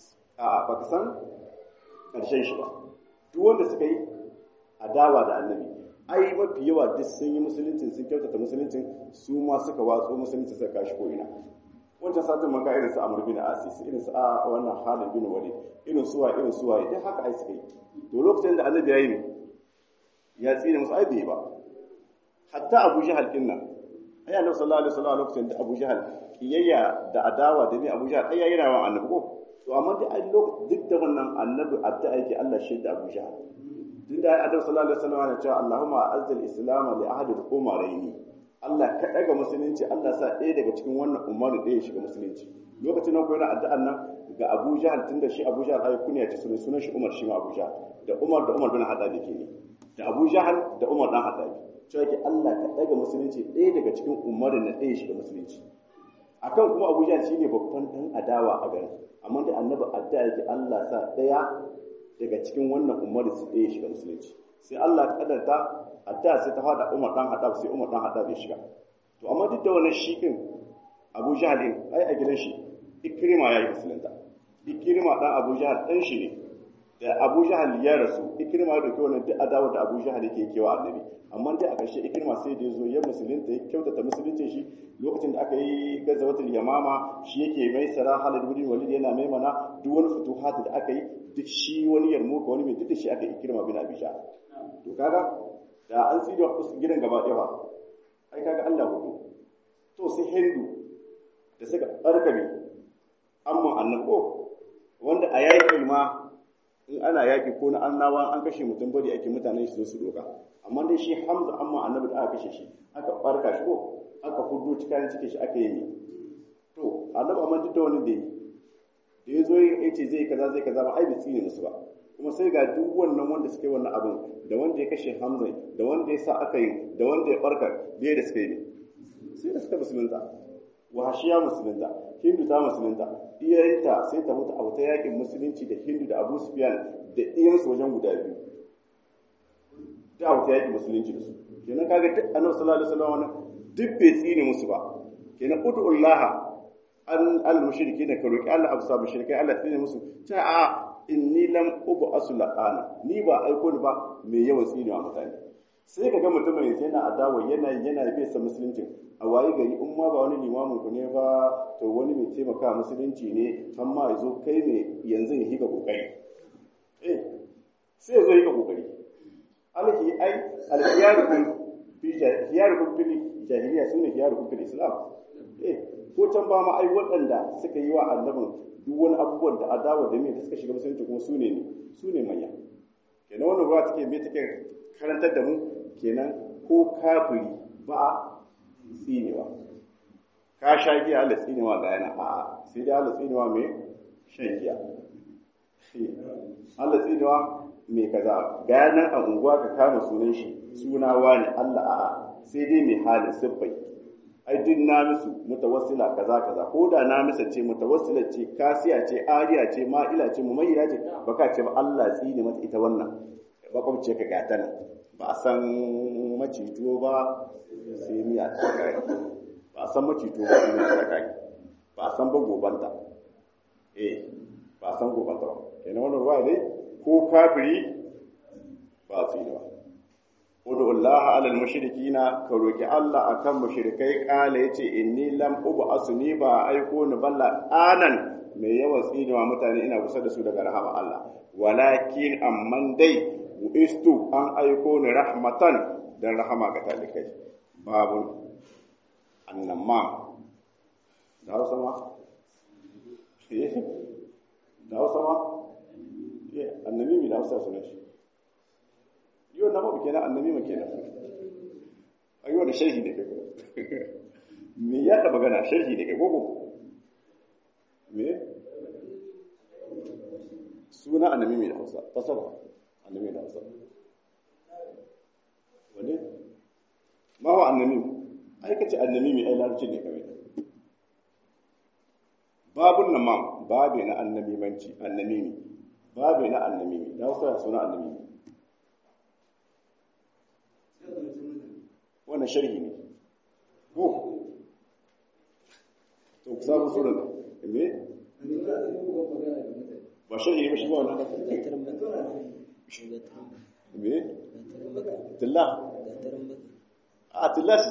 a baka san karshen shi ba duk wanda suka yi adawa da annabi ai mafi yawa duk sun yi musuluncin sun kyautata musuluncin su ma suka watso musulunci suka kashi ko ina wancan satin maka irin su amur bin asis irin su a wannan halin bin walid irin suwa irin suwa duk haka ai suka yi to lokacin da annabi ya yi ne ya tsine musu ai bai ba hatta abu jahal din nan ai annabi sallallahu alaihi wasallam lokacin da abu jahal kiyayya da adawa da ne abu jahal ai yayi rawan annabi ko to amma duk ai lokacin duk da wannan annabi adda yake Allah shi da abu jahal din da annabi sallallahu alaihi wasallam ya ce Allahumma azzil islam li ahadi al-umaraini Allah ka daga musulunci Allah sa ɗaya daga cikin wannan umaru ɗaya shiga musulunci lokacin nan ko yana addu'an nan ga Abu Jahal tunda shi Abu Jahal ai kunya ce sunan sunan shi Umar shi ma Abu Jahal da Umar da Umar bin Haddad ke ne da Abu Jahal da Umar dan Haddad cewa yake Allah ka daga musulunci ɗaya daga cikin umarin na ɗaya shiga musulunci akan kuma Abu Jahal shine babban dan adawa a garin amma da annabi addu'a yake Allah sa ɗaya daga cikin wannan umarin su ɗaya shiga musulunci sai Allah ya kadarta addu'a sai ta fada Umar dan Haddad sai Umar dan Haddad ya shiga to amma duk da wannan shikin Abu Jahal din ai a gidan shi Ikrima ya yi musulunta Ikrima dan Abu Jahal dan shi ne da Abu Jahal ya rasu Ikrima ya dauki wannan duk adawa da Abu Jahal yake kewa annabi amma dai a ƙarshe Ikrima sai da ya zo ya musulunta ya kyautata musuluncin shi lokacin da aka yi gazawatul yamama shi yake mai sara Khalid bin Walid yana mai mana duk wani futuhat da aka yi duk shi wani yarmuka wani mai duk da shi aka yi Ikrima bin Abi Jahal to kaga da an tsiri wa gidan gaba ɗaya ba ai kaga Allah hudu to sai hindu da suka barkame amma annabo wanda a yaƙi ma in ana yaƙi ko na annawa an kashe mutum bari ake mutanen shi su doka amma dai shi hamza amma annabi da aka kashe shi aka barka shi ko aka hudu cikin cikin shi aka yi ne to annabi amma duk da wani da yi da ya zo ya ce zai kaza zai kaza ba ai bai tsine musu ba kuma sai ga duk wannan wanda suka yi wannan abin da wanda ya kashe hamza da wanda ya sa aka yi da wanda ya barka bai da suka yi ne sai da suka musulunta wahashiya musulunta hindu ta musulunta iyayenta sai ta mutu a wata yakin musulunci da hindu da abu sufyan da iyansu wajen guda biyu da wata yakin musulunci da su kenan kaga duk annabi sallallahu alaihi wasallam wannan duk bai tsine musu ba kenan ud'ullaha an al-mushriki ne ka roki Allah afsa mushrikai Allah tsine musu ta a inni lam ubu asulana ni ba aiko ni ba mai yawan tsinewa mutane sai ka ga mutumin yana adawa yana yana bai sa musulunci a waye gari in ma ba wani limamin ku ne ba to wani mai taimaka musulunci ne amma ya zo kai ne yanzu ya higa kokari eh sai ya zo higa kokari alhi ai alhiyarukum fi hiyarukum fil jahiliya sunne hiyarukum fil islam eh ko can ba ma ai waɗanda suka yi wa annabin duk wani abubuwan da adawa da me da suka shiga musulunci kuma su ne ne su ne manya kenan wannan ruwa take me take karantar da mu kenan ko kafiri ba a tsinewa ka sha giya Allah tsinewa ga yana a sai dai Allah tsinewa mai shan giya Allah tsinewa mai kaza ga nan a unguwa ka kama sunan shi suna wani Allah a'a sai dai mai halin siffai ai duk na musu mutawassila kaza kaza ko da na misa ce mutawassila ce kasiya ce ariya ce ma'ila ce mumayyira ce baka ce ba Allah tsine mata ita wannan bakwabce ka gata nan ba a san macito ba sai miya ta kai ba a san macito ba sai miya ta kai ba a san ba gobanta eh ba a san gobanta ba kenan wannan ruwa dai ko kafiri ba su yi ba Udu Allah alal mushrikina ka roki Allah akan mushrikai kala yace inni lam ub'asu ni ba aiko ni balla anan mai yawan tsinewa mutane ina kusa da su daga rahama Allah walakin amman dai bu'istu an aiko ni rahmatan dan rahama ga talikai babun annamma da hausa ma da hausa ma annabi mi da hausa sunan shi yau na mabu kenan annabi ma kenan a yau da sharhi ne kai me ya da magana sharhi ne kai gogo me suna annabi mai da hausa fasara annabi da hausa wane ma wa annabi ai kace annabi mai ai larabci ne kawai babun nan ma babe na annabi manci annabi ne babe na annabi ne da hausa suna annabi ne wannan sharhi ne ko to ku samu sunan me ba sharhi ba shi ba wannan me tilla a tilla shi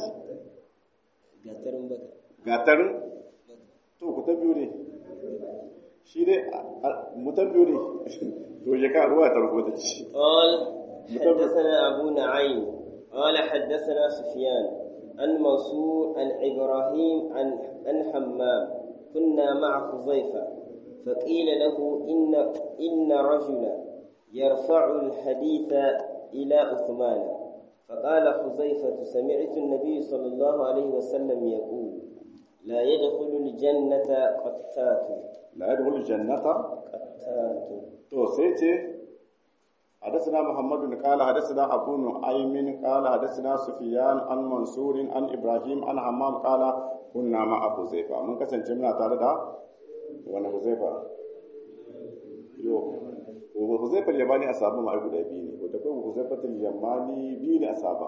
gatarin to ku tabbiyo ne shi ne mu tabbiyo ne to je ka ruwa tarko ta ci قال حدثنا أبو نعيم قال حدثنا سفيان عن منصور عن إبراهيم عن عن حمام كنا مع حذيفة فقيل له إن إن رجلا يرفع الحديث إلى عثمان فقال حذيفة سمعت النبي صلى الله عليه وسلم يقول لا يدخل الجنة قتات لا يدخل الجنة قتات تو سيتي حدثنا محمد قال حدثنا أبو نعيم قال حدثنا سفيان عن منصور عن إبراهيم عن حمام قال كنا مع حذيفة من كسن جملة تعالى وانا حذيفة يو وحذيفة اليماني أصابه ما يقول أبيني وتقول حذيفة اليماني بيني أصابه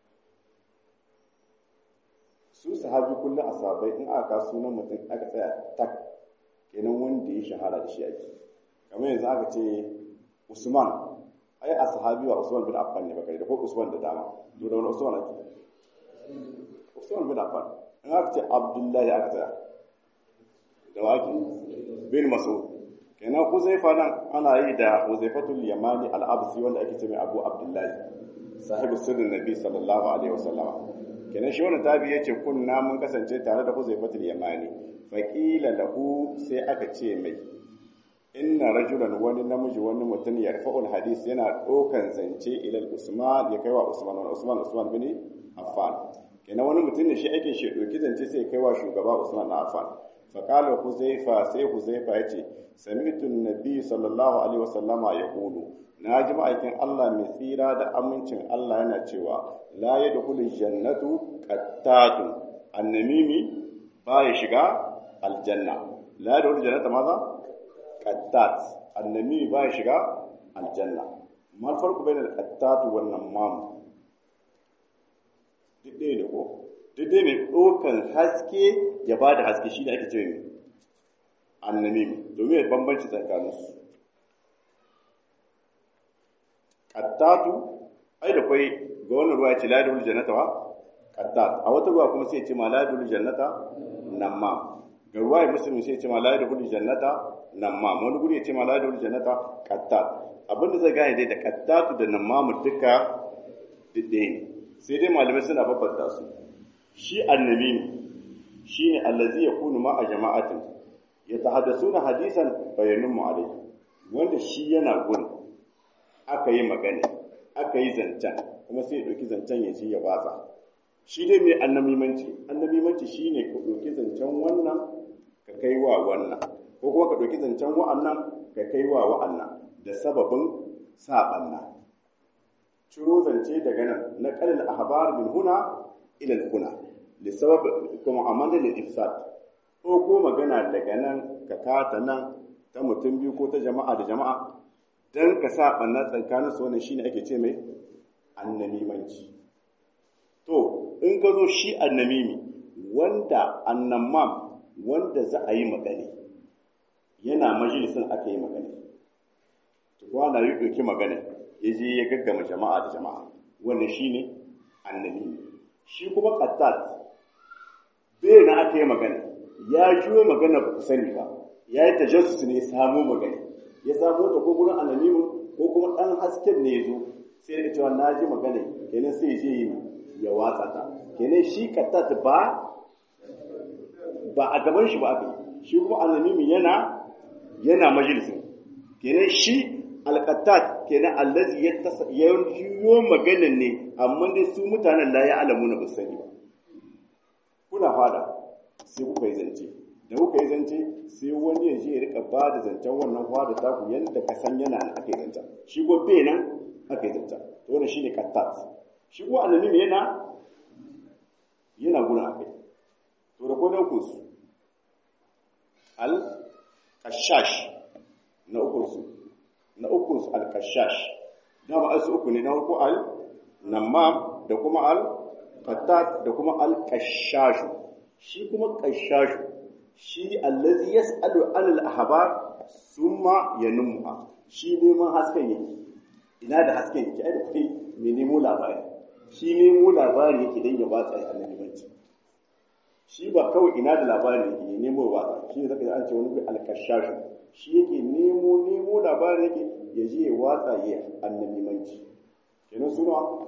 su sahabi kullum asabai in aka sunan mutum aka tsaya tak kenan wanda ya shahara da shi ake kamar yanzu aka ce usman ai a sahabi wa Usman bin Affan ne bakari da ko Usman da dama to da wani Usman ake Usman bin Affan in aka ce Abdullahi aka tsaya da waki bin Mas'ud kenan Huzaifa nan ana yi da Huzaifatul Yamani al-Absi wanda ake ce mai Abu Abdullahi sahibu sirrin Nabi sallallahu alaihi wasallam kenan shi wannan tabi yace kunna mun kasance tare da Huzaifatul Yamani faqila lahu sai aka ce mai inna rajulan wani namiji wani mutum ya rafa'ul hadis yana ɗaukan zance ilal usman ya kai wa usman wani usman usman bin affan kenan wani mutum ne shi ake shi ɗauki zance sai ya kai wa shugaba usman na affan faƙalar huzaifa sai huzaifa ya ce samitun nabi sallallahu alaihi wasallama ya kulu na ji ma'aikin allah mai tsira da amincin allah yana cewa la ya dukulu jannatu qattatun annamimi ba ya shiga aljanna la ya dukulu jannata maza qattat annami ba ya shiga aljanna mal farko bainal qattat wan namam duk ɗaya da ko duk dai mai ɗaukan haske ya ba da haske shi ne ake cewa mai annamimi domin ya bambanci tsakaninsu qattatu ai da kwai ga wannan ruwa ce la yadul jannata wa qattat a wata ruwa kuma sai ya ce ma la yadul jannata namma ga ruwa muslim sai ya ce ma la yadul jannata namma wani guri ya ce ma la yadul jannata qattat abinda zai gane dai da qattatu da namma duka didde ne sai dai malamai suna babbanta su shi annabi ne shine allazi yakunu ma a jama'atin yatahaddasuna hadisan bayanun mu alai wanda shi yana gurin aka yi magana aka yi zancen kuma sai ya ɗauki zancen ya ce ya watsa shi dai mai annamimanci annamimanci shi ne ka ɗauki zancen wannan ka kai wa wannan ko kuma ka ɗauki zancen wa'annan ka kai wa wa'annan da sababin saɓanna ciro zance daga nan na ƙalil ahbar min huna ila huna li sabab kuma amanda lil ifsad ko ko magana daga nan ka kata nan ta mutum biyu ko ta jama'a da jama'a dan ka sa ɓanna tsakanin su wannan shine ake ce mai annamimanci to in ka zo shi annamimi wanda annamam wanda za a yi magana yana majalisin aka yi magana to na yi ɗauki magana ya je ya gaggama jama'a da jama'a wannan shine annamimi shi kuma qattat bai na aka yi magana ya juyo magana ba ku sani ba ya yi tajassus ne samo magana ya samo ta ko gurin ananimin ko kuma ɗan hasken ne ya zo sai da cewa na ji magana kenan sai je yi ya watsa ta kenan shi kattat ba ba a gaban shi ba aka yi shi kuma ananimin yana yana majalisin kenan shi alqattat kenan allazi ya yiwo maganan ne amma dai su mutanen la ya alamu na basani ba kuna fada sai kuka yi zance da kuka yi zance sai wani ya je ya rika ba da zancen wannan fada taku yadda ka san yana nan aka yi zancen shi ko bai nan aka yi zancen to wannan shine kattat shi ko annabi yana yana guna akai to da kodan ku su al kashash na ukun su na ukun su al kashash da ba su uku ne na uku al namam da kuma al qattat da kuma al kashash shi kuma kashash shi allazi yas'alu anil ahbar summa yanmuha shi neman hasken yake ina da hasken yake ai da kai me nemo labari shi nemo labari yake dan ya batsa ya annabi banci shi ba kawai ina da labari yake ya nemo ba shi ne zaka an ce wani alkashashu shi yake nemo nemo labari yake ya je ya watsa ya annabi banci kenan suna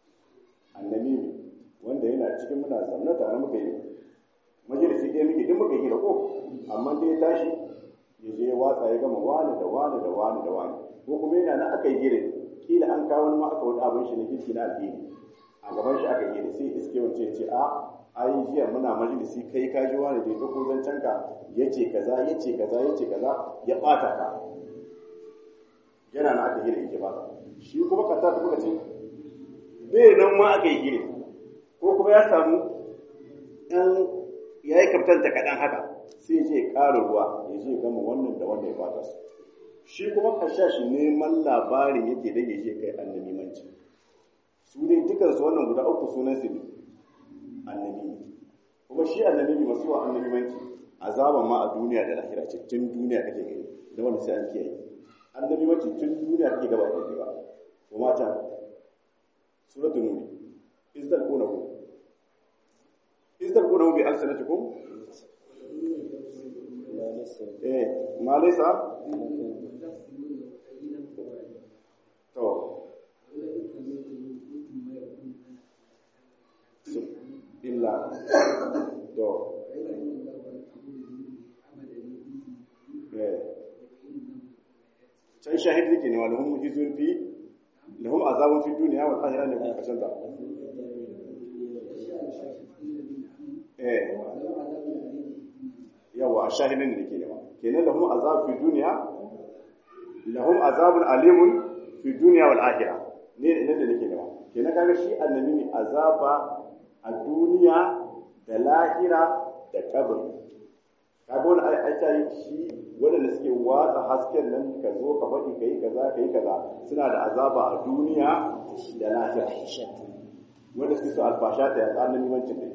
annabi wanda yana cikin muna zaune tare muka yi majalisi ɗaya muke duk muka hira ko amma dai ya tashi ya je ya watsa ya gama wani da wani da wani da wani ko kuma yana nan aka yi hira kila an kawo ma aka wani abin shi na kirki na addini a gaban shi aka hira sai iske wance ce a ai jiya muna majalisi kai ka ji wani da ya ɗauko zancen ka ya ce kaza ya ce kaza ya ce kaza ya ɓata ka yana nan aka hira yake ba shi kuma ka ta muka ce bai nan ma aka yi hira ko kuma ya samu ɗan ya yi kaftanta kaɗan haka sai je ƙara ruwa ya je gama wannan da wannan ya fata su shi kuma kasha shi neman labarin yake da ya je kai annabi manci su dai dukansu wannan guda uku sunan su ne annabi kuma shi annabi ne masu wa annabi manci azaban ma a duniya da lahira ce tun duniya kake gani da wanda sai an kiyaye annabi manci tun duniya kake gaba da ba kuma ta suratul nur izdal kunahu تذكرونه بألسنتكم إيه ما ليس تو إلا تو إيه can shahid yake ne wa lahum mujizun fi lahum azabun fi dunya wal akhirah ne kuma kasan da yawa a shahidin da ke nema kenan lahum azab fi duniya lahum azabun alimun fi duniya wal akhirah ne ne da nake nema kenan kaga shi annabi ne azaba a duniya da lahira da kabari kaga wani aita yi shi wanda suke watsa hasken nan ka zo ka faɗi kai kaza kai kaza suna da azaba a duniya da lahira wanda suke so alfasha ta ya annabi mancin ne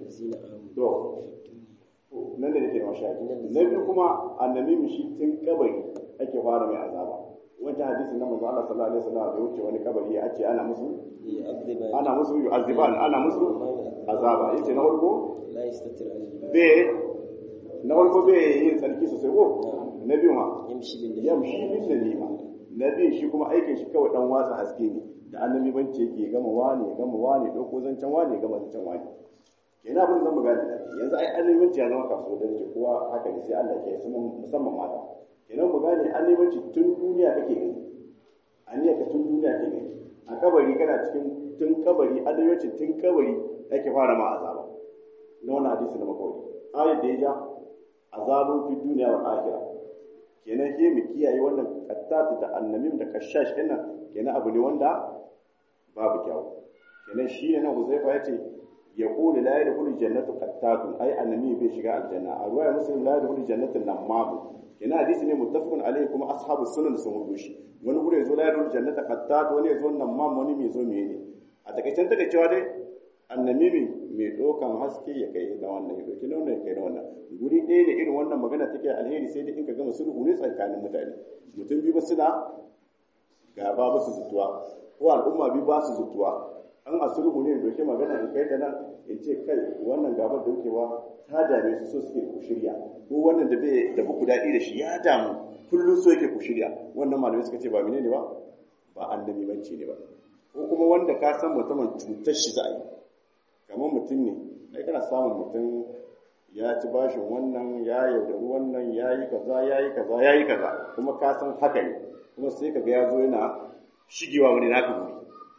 to nan da nake mashaki na biyu kuma annabi shi tun kabari ake fara mai azaba wancan hadisi na manzo Allah sallallahu alaihi wasallam da wuce wani kabari ya ce ana musu ana musu yu'aziban ana musu azaba yace na farko la yastatir al bai na farko bai yin tsarki sosai ko na biyu ma yamshi bil yamshi bin dalima na biyu shi kuma aikin shi kawai dan watsa haske ne da annabi bance yake gama wani ya gama wani dauko zancen wani ya gama zancen wani kenan abin zan magana da yanzu ai annabi bance ya zama kasuwa da yake kowa haka ne sai Allah ke su musamman mata kenan mu gane annabi bance tun duniya kake gani aniya ka tun duniya kake gani a kabari kana cikin tun kabari annabi bance tun kabari yake fara ma azaba na wannan hadisi na makawai ayat da ya ja azabun fi duniya wa akhirah kenan ke mu kiyaye wannan qattatu da annamim da kashash din nan kenan abu ne wanda babu kyau kenan shi ne nan Huzaifa yace yaqulu la yadkhulu jannatu qattatun ai annami bai shiga aljanna a ruwaya muslim la yadkhulu jannatu namamu kenan hadisi ne muttafaqun alaihi kuma ashabu sunan sun hudu shi wani gure yazo la yadkhulu jannatu qattat wani yazo namam wani mai zo mene a takaicen takaicewa dai annamimi mai ɗaukan haske ya kai da wannan ya ɗauki na wannan ya kai da wannan guri ɗaya da irin wannan magana take alheri sai dai in ka gama sulhu ne tsakanin mutane mutum biyu ba suna gaba ba su zutuwa ko al'umma biyu ba su zutuwa an a sulhu ne doke magana in kai ta nan in ce kai wannan gabar da wukewa ta dame su so suke ku shirya ko wannan da bai da ku daɗi da shi ya damu kullum so yake ku shirya wannan malamai suka ce ba menene ba ba annabi banci ne ba ko kuma wanda ka san mutumin cutar shi za a yi kamar mutum ne ai kana samun mutum ya ci bashin wannan ya yaudari wannan ya yi kaza ya yi kaza ya yi kaza kuma ka san haka ne kuma sai ka ga ya zo yana shigewa wani naka guri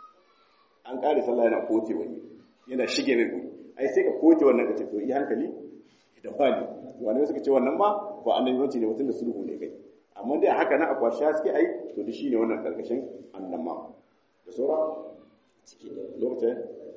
an kare sallah yana kote wani yana shige mai guri ai sai ka kote wannan ka ce to yi hankali da fali wani suka ce wannan ma ba annabi wanci ne mutum da sulhu ne kai amma dai haka na akwashi suke ai to da shi ne wannan karkashin annama da saura lokacin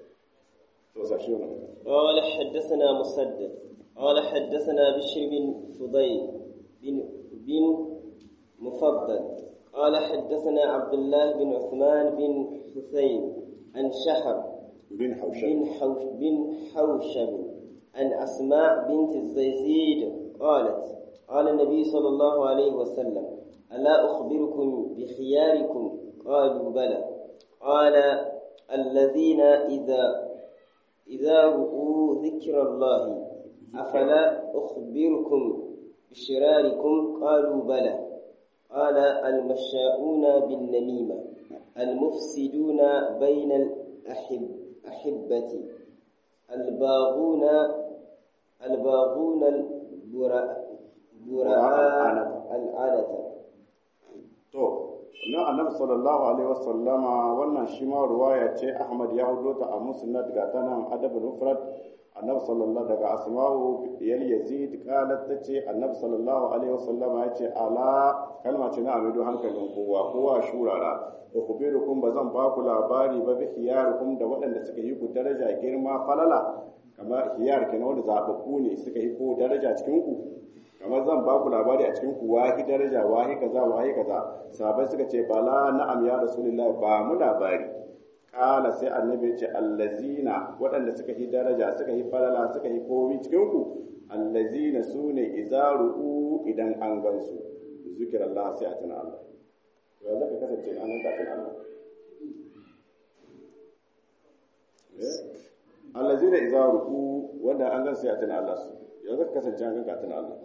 قال حدثنا مسدد قال حدثنا بشر بن فضيل بن بن مفضل قال حدثنا عبد الله بن عثمان بن حسين عن شهر بن حوشب بن حوش بن حوشب عن أسماء بنت الزيزيد قالت قال النبي صلى الله عليه وسلم ألا أخبركم بخياركم قالوا بلى قال الذين إذا إذا رؤوا ذكر الله أفلا أخبركم بشراركم قالوا بلى قال المشاؤون بالنميمة المفسدون بين الأحب أحبة الباغون الباغون البراء براء العادة to na annabi sallallahu alaihi wasallama wannan shi ma ruwaya ce Ahmad ya hudo ta a musnad ga tanan adabul mufrad annabi sallallahu daga asma'u yal yazid qalat tace annabi sallallahu alaihi wasallama yace ala kalma ce na amido hankalin kowa kowa shurara ukhbirukum bazan ba ku labari ba bi khiyarukum da waɗanda suka yi ku daraja girma falala kamar khiyar kenan wanda zababbu ne suka yi ko daraja cikin ku kamar zan ba ku labari a cikin ku wahi daraja wahi kaza wahi kaza sahabbai suka ce bala na'am ya rasulullahi ba mu labari kala sai annabi ya ce allazina waɗanda suka yi daraja suka yi falala suka yi komi cikin ku allazina sune izaru idan an gansu zikir Allah sai a tuna Allah to ya zaka kasance an ganka tuna Allah allazina izaru wanda an gansu ya tuna Allah su ya zaka kasance an ganka tuna Allah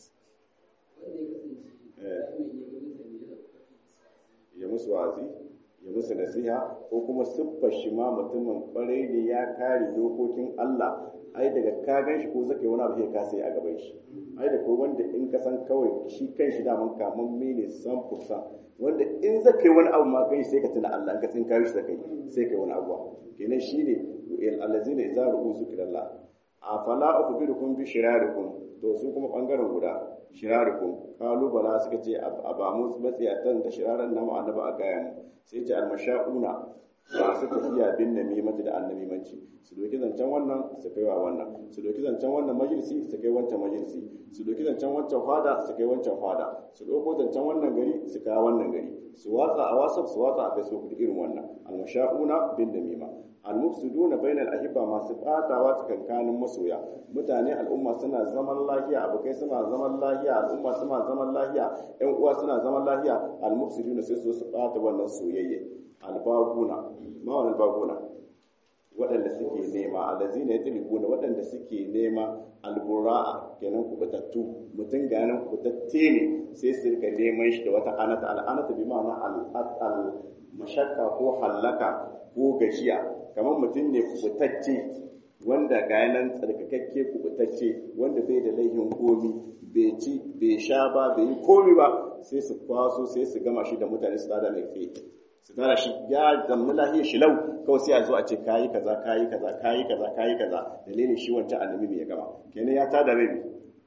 ya musu wazi ya musu nasiha ko kuma siffar shi ma mutumin kwarai ne ya kare dokokin Allah ai daga ka gan shi ko zaka yi wani abu sai ka sai a gaban shi ai da ko wanda in ka san kawai shi kan shi daman kaman mene san fursa wanda in zaka yi wani abu ma kai sai ka tuna Allah in ka tsin kawo shi da kai sai ka yi wani abu kenan shine allazina idza ru'u zikrallah afala ukhbirukum bi shirarikum to su kuma bangaren guda shirarikum kalubala suka ce a ba mu matsiyatan da shiraran namu annabi a gaya mu sai ce almasha'una masu tafiya bin namimati da annamimanci su doki zancen wannan su kai wa wannan su doki zancen wannan majalisi su kai wancan majalisi su doki zancen wancan fada su kai wancan fada su doko zancen wannan gari su kai wannan gari su watsa a whatsapp su watsa a facebook da irin wannan almasha'una bin namima al-mufsiduna bainal ahibba masu batawa tsakankanin masoya mutane al'umma suna zaman lafiya abokai suna zaman lafiya al'umma suna zaman lafiya ƴan uwa suna zaman lafiya al-mufsiduna sai su su bata wannan soyayya al-baguna ma wannan baguna waɗanda suke nema allazina yatlibuna waɗanda suke nema albura'a kenan kubutattu mutum ganin kubutatte ne sai su rika neman shi da wata anata al'anata bi ma'ana al mashakka ko hallaka ko gajiya kamar mutum ne kubutacce wanda gayanan tsarkakakke kubutacce wanda bai da laihin komi bai ci bai sha ba bai yi komi ba sai su kwaso sai su gama shi da mutane su tada mai tsaye su tara shi ya zammi lahiyar shi lau kawai sai a zo a ce kayi kaza kayi kaza kayi kaza kayi kaza dalilin shi wancan annabi mai ya gama kenan ya tada mai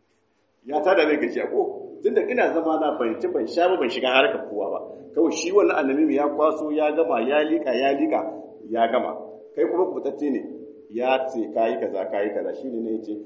ya tada mai gajiya ko tunda ina zama na ban ci ban sha ba ban shiga harkar kowa ba kawai shi wannan annabi ya kwaso ya gama ya lika ya lika ya gama kai kuma kubutacce ne ya ce kayi kaza kayi kaza shine ne yace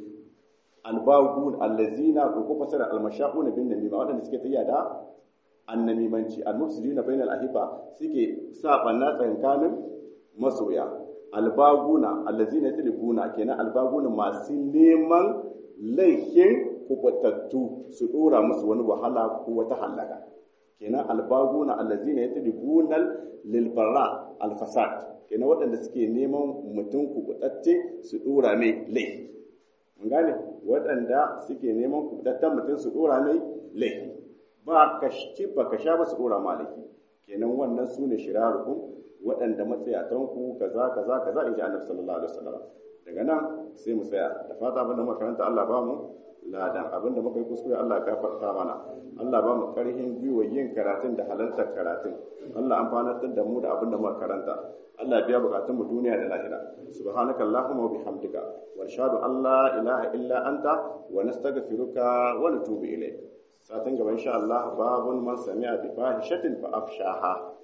albagun allazina ko ko fasara almashaquna bin namima wadanda suke tayya da annamimanci almufsidina bainal ahiba suke sa banna tsankanin masoya albaguna allazina yadribuna kenan albaguna masu neman laifin kubatattu su dora musu wani wahala ko wata halaka kenan albaguna allazina yadribuna lil barra al fasad kenan waɗanda suke neman mutum kubatacce su dora mai laifi mun gane waɗanda suke neman kubatattan mutum su dora mai laifi ba ka ci ba ka sha ba su dora malaki kenan wannan su ne shirarukun waɗanda matsayatanku kaza kaza kaza in ji annabi sallallahu alaihi wasallam daga nan sai mu tsaya da fata abinda muka karanta Allah ba mu ladan abinda muka yi kuskure Allah ya gafarta mana Allah ba mu karhin gwiwa yin karatun da halartar karatun Allah amfanar da mu da abinda muka karanta Allah biya bukatun mu duniya da lahira subhanaka allahumma wa bihamdika wa nashhadu an la ilaha illa anta wa nastaghfiruka wa natubu ilayk satin gaba insha Allah babun man sami'a bi fahishatin fa afshaha